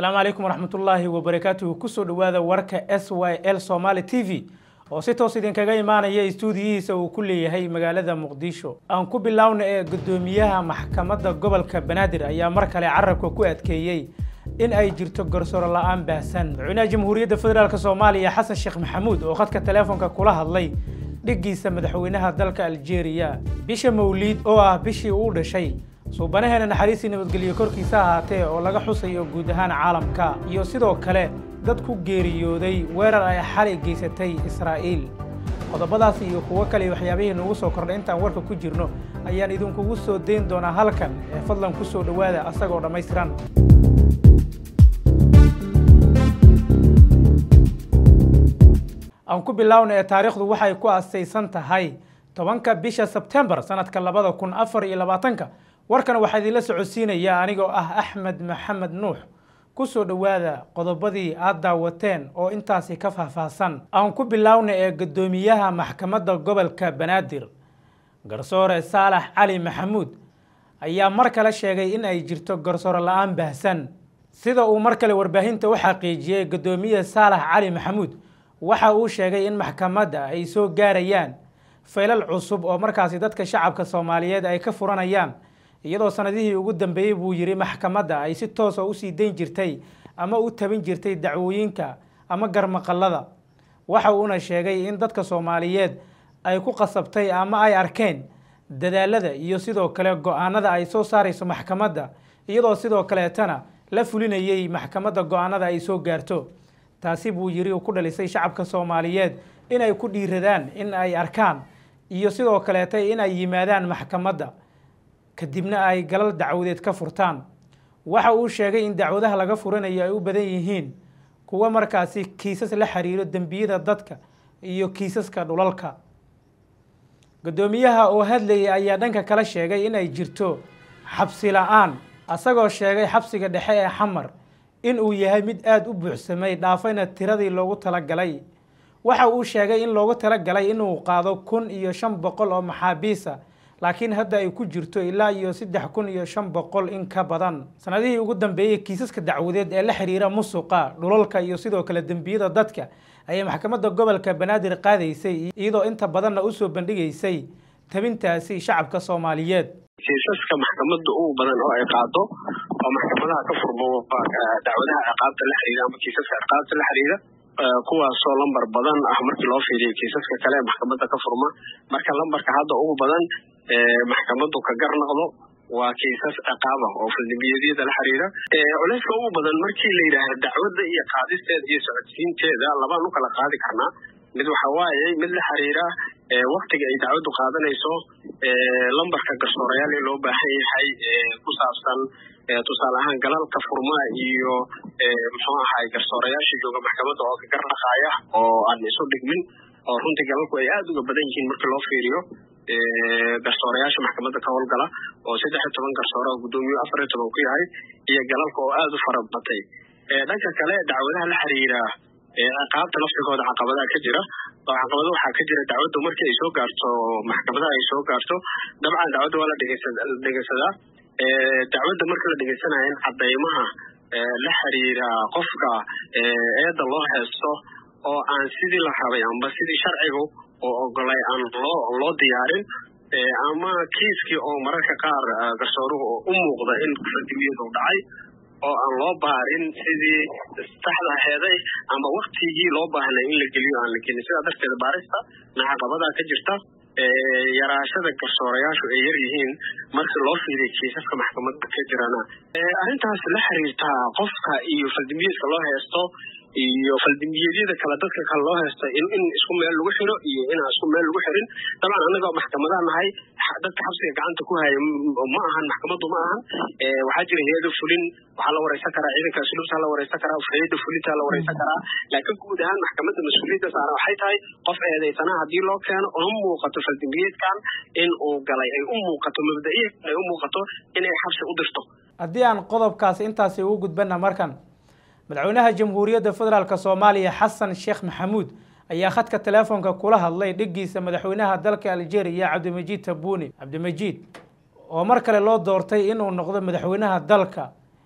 asalaamu calaykum waraxmatullaahi wabarakaatuhu kusoo dhawaada warka s y l somaali t v oo si toos idinkaga imaanaya istuudiyihiisa uu ku leeyahay magaalada muqdisho aan ku biloawna ee guddoomiyaha maxkamadda gobolka banaadir ayaa mar kale carabka ku adkeeyey in ay jirto garsooro la-aan baahsan madaxweynaha jamhuuriyadda federaalk soomaaliya xasan sheekh maxamuud oo khadka teleefonka kula hadlay dhiggiisa madaxweynaha dalka aljeeriya bisha mawliid oo ah bishii uu dhashay suubanaheena naxariistii nabadgelyo korkiisa ahaatee oo laga xusayo guud ahaan caalamka iyo sidoo kale dad ku geeriyooday weerar ay xali geysatay israa'iil qodobadaas iyo kuwo kale waxyaabihii nugu soo kordhay intaan warka ku jirno ayaan idinkugu soo dayn doonaa halkan ee fadlan ku soo dhowaada asagoo dhammaystiran aan ku bilaawna ee taariikhdu waxay ku asaysan tahay tobanka bisha sebtembar sanadka labada kun afar iyo labaatanka warkan waxaa idinla socodsiinaya anigoo ah axmed maxamed nuux ku soo dhowaada qodobadii aad daawateen oo intaasi ka faahfaahsan aan ku bilaawna ee guddoomiyaha maxkamadda gobolka banaadir garsoore saalax cali maxamuud ayaa mar kale sheegay in ay jirto garsoore la-aan baahsan sida uu mar kale warbaahinta u xaqiijiyey guddoomiye saalax cali maxamuud waxa uu sheegay in maxkamadda ay soo gaarayaan faylal cusub oo markaasi dadka shacabka soomaaliyeed ay ka furanayaan iyadoo sanadihii ugu dambeeyey buu yidhi maxkamadda ay si toosa usii dayn jirtay ama u tabin jirtay dacwooyinka ama garmaqallada waxa uuna sheegay in dadka soomaaliyeed ay ku qasabtay ama ay arkeen dadaalada iyo sidoo kale go-aanada ay soo saarayso maxkamadda iyadoo sidoo kaleetana la fulinayay maxkamadda go-aanada ay soo gaarto taasi buu yidhi uu ku dhalisay shacabka soomaaliyeed in ay ku dhiiradaan in ay arkaan iyo sidoo kaleeta in ay yimaadaan maxkamadda kadibna ay galal dacwadeed ka furtaan waxa uu sheegay in dacwadaha laga furanayo ay u badan yihiin kuwa markaasi kiisas la xiriiro dembiyada dadka iyo kiisaska dhulalka guddoomiyaha oo hadlayay ayaa dhanka kale sheegay in ay jirto xabsi la-aan asagoo sheegay xabsiga dhexe ee xamar in uu yahay mid aada u buuxsamay dhaafayna tiradii loogu talagalay waxa uu sheegay in loogu talagalay inuu qaado kun iyo shan boqol oo maxaabiisa laakiin hadda ay ku jirto ilaa iyo saddex kun iyo shan boqol in ka badan sanadihii ugu dambeeyey kiisaska dacwadeed ee la xiriira musuqa dhulalka iyo sidoo kale dembiyada dadka ayay maxkamadda gobolka banaadir qaadaysay iyadoo inta badanna usoo bandhigaysay tabintaasi shacabka soomaaliyeed kiisaska maxkamadda ugu badan oo ay qaado oo maxkamadaha ka furmo dacwadaha ciqaabta la xiriira ama kiisaska ciqaabta la xiriira kuwaasoo lambar badan ah markii loo fiiriyo kiisaska kale ee maxkamadda ka furma marka lambarka hadda ugu badan maxkamaddu ka gar noqdo waa kiisas ciqaaba oo faldembiyeedyada la xiriira culeyska ugu badan markii la yidhaahda dacwadda iyo qaadisteeda iyo socodsiinteeda labaan u kala qaadi karnaa mid waxa waaye mid la xiriira waktiga ay dacwaddu qaadanayso lambarka garsoorayaal ee loo baahan yahay ku saabsan tusaale ahaan galalka furmaa iyo muxuu ahay garsoorayaasha jooga maxkamadda oo ka gardhaqaaya oo aan isu dhigmin oo runtii galalku ay aada uga badan yihiin markii loo fiiriyo garsoorayaasha maxkamadda ka howlgala oo saddex iyo toban garsoore oo guddoomiye afar iyo toban ku yahay iyo galalka oo aada u fara batay dhanka kale dacwadaha la xiriira ciqaabta laftigooda caqabadaha ka jira oo caqabado waxaa ka jira dacwaddu markii ay soo gaarto maxkamadaha ay soo gaarto dabcan dacwadda waa la dhegeysadaa dacwadda marka la dhegeysanayo in cadaymaha la xiriira qofka eedda loo heesto oo aan sidii la rabay amba sidii sharcigu oo ogolay aan loo loo diyaarin ama kiiskii oo mararka qaar garsooruhu u muuqda in faldimiyadu dhacay oo aan loo baarin sidii saxda aheeday ama waktigii loo baahnay in la geliyo aan la gelin sidaa darteed baarista na caqabadaa ka jirta yaraashada garsoorayaashu ay yar yihiin markii loo fiiriya kiisaska maxkamadda ka jirana arrintaas la xiriirtaa qofka iyo faldimbiyeedka loo heesto iyo faldimbiyeedyada kale dadka kale loo heesta in in isku meel lagu xiro iyo inaan isku meel lagu xirin dabcan annagoo maxkamadaha nahay dadka xabsiga gacanta ku haya ma ahan maxkamaddu ma ahan waxaa jira hay-ada fulin waxaa la wareysan karaa ciidanka asluubtaa la wareysan karaa hay-ada fulintaa la wareysan karaa laakiin guud ahaan maxkamadda mas-uuliyadda saaran waxay tahay qof eedeysanaha haddii loo keeno una muuqato faldimbiyeedkan in uu galay ay u muuqato mabda-iya ay u muuqato inay xabsi u dirto haddii aan qodobkaasi intaasi ugu gudbana markan madaxweynaha jamhuuriyadda federaalk soomaaliya xasan sheekh maxamuud ayaa khadka teleefonka kula hadlay dhiggiisa madaxweynaha dalka algeria cabdimajiid tabuuni cabdimajiid oo mar kale loo doortay inuu noqdo madaxweynaha dalka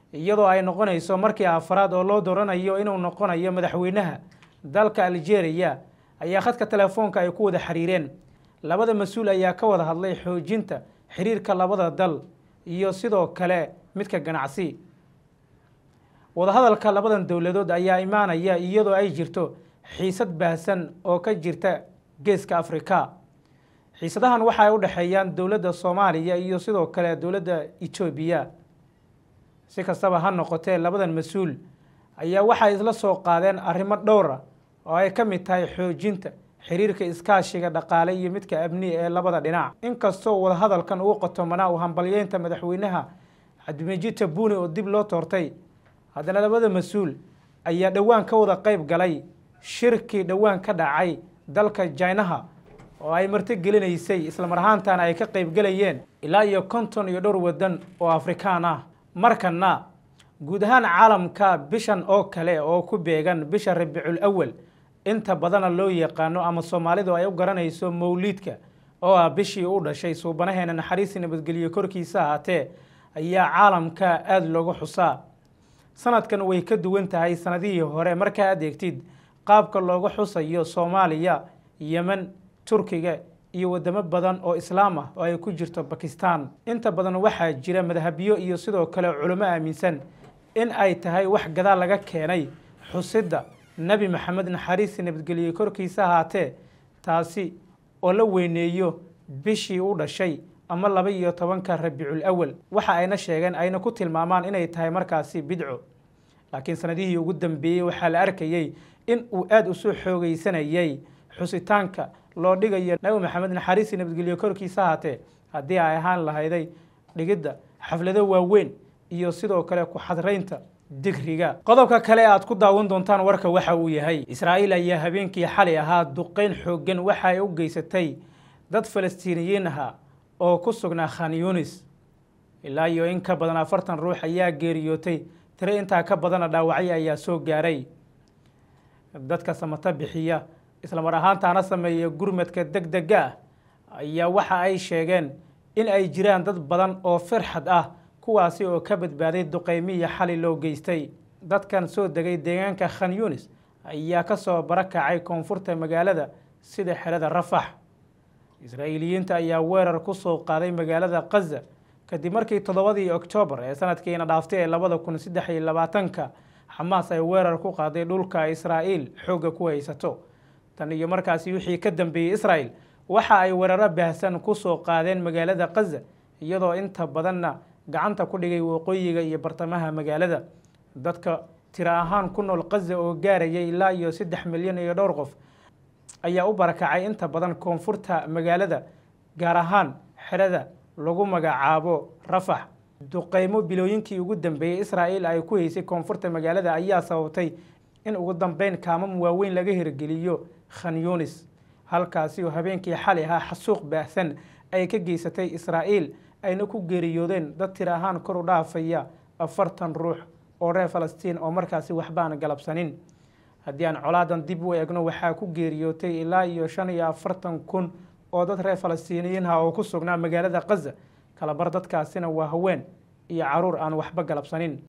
iyadoo ay noqonayso markii afaraad oo loo dooranayo inuu noqonayo madaxweynaha dalka algeria ayaa khadka telefoonka ay ku wada xiriireen labada mas-uul ayaa ka wada hadlay xoojinta xiriirka labada dal iyo sidoo kale midka ganacsi wadahadalka labadan dowladood ayaa imaanaya iyadoo ay jirto xiisad baahsan oo ka jirta geeska afrika xiisadahan waxa ay u dhexeeyaan dowladda soomaaliya iyo sidoo kale dowladda etoobiya si kastaba ha noqotee labadan mas-uul ayaa waxay isla soo qaadeen arrimo dhowra oo ay ka mid tahay xoojinta xiriirka iskaashiga dhaqaale iyo midka amni ee labada dhinac inkastoo wadahadalkan uu qotomanaa u hambalyeynta madaxweynaha cabdimajid tabuni oo dib loo toortay haddana labada mas-uul ayaa dhowaan ka wada qeyb galay shirkii dhowaan ka dhacay dalka jinaha oo ay martigelinaysay islamar ahaantana ay ka qeyb galayeen ilaa iyo konton iyo dhowr waddan oo afrikaan ah markana guud ahaan caalamka bishan oo kale oo ku beegan bisha rabiicul awal inta badana loo yaqaano ama soomaalidu ay u garanayso mawliidka oo ah bishii u dhashay suubanaheena naxariisi nabadgelyo korkiisa ahaatee ayaa caalamka aada loogu xusaa sanadkan way ka duwan tahay sanadihii hore markaa adeegtid qaabka looga xusayo soomaaliya yemen turkiga iyo wadamo badan oo islaam ah oo ay ku jirto bakistan inta badan waxaa jira madhabyo iyo sidoo kale culimo aaminsan in ay tahay wax gadaal laga keenay xusidda nebi maxamed naxariisi nabadgelye korkiisa ahaatee taasi oo la weyneeyo bishii u dhashay ama laba iyo tobanka rabiicul awal waxa ayna sheegeen ayna ku tilmaamaan inay tahay markaasi bidco laakiin sanadihii ugu dambeeyey waxaa la arkayey in uu aada usoo xoogeysanayay xusitaanka loo dhigayo nabi maxamed naxariisi nabadgelyo korkiisa ahaatee haddii ay ahaan lahayday dhigidda xaflado waaweyn iyo sidoo kale ku-xadraynta digriga qodobka kale aad ku daawan doontaan warka waxa uu yahay israa'iil ayaa habeenkii xalay ahaa duqeyn xooggan waxa ay u geysatay dad falastiiniyiin aha oo ku sugnaa khan yunis ilaa iyo in ka badan afartan ruux ayaa geeriyootay tiro intaa ka badana dhaawacyo ayaa soo gaaray dadka samata bixiya islamar ahaantaana sameeya gurmadka deg dega ah ayaa waxa ay sheegeen in ay jiraan dad badan oo firxad ah kuwaasi oo ka badbaaday duqeymiya xali loo geystay dadkan soo degay deegaanka khan yunis ayaa ka soo barakacay koonfurta magaalada sida xerada rafax israa'iiliyiinta ayaa weerar ku soo qaaday magaalada kaza kadib markii toddobadii oktoobar ee sanadkiina dhaaftay ee labada kun saddex iyo labaatanka xamaas ay weerar ku qaaday dhulka israa'iil xoogga ku haysato tan iyo markaasi wixii ka dambeeyey israa'el waxa ay weeraro baahsan ku soo qaadeen magaalada kaza iyadoo inta badanna gacanta ku dhigay waqooyiga iyo bartamaha magaalada dadka tiro ahaan ku nool kaza oo gaaraya ilaa iyo saddex milyan iyo dhowr qof ayaa u barakacay inta badan koonfurta magaalada gaar ahaan xerada lagu magacaabo rafax duqeymo bilooyinkii ugu dambeeyey israa'iil ay ku haysay koonfurta magaalada ayaa sababtay in ugu dambeyn kaamam waaweyn laga hirgeliyo khan yunis halkaasi oo habeenkii xali ahaa xasuuq baahsan ay ka geysatay israa'iil ayna ku geeriyoodeen dad tir ahaan kor u dhaafaya afartan ruux oo reer falastiin oo markaasi waxbaan galabsanin haddii aan colaadan dib u eegno waxaa ku geeriyootay ilaa iyo shan iyo afartan kun oo dad reer falastiiniyiinha oo ku sugnaa magaalada kaza kalabar dadkaasina waa haween iyo caruur aan waxba galabsanin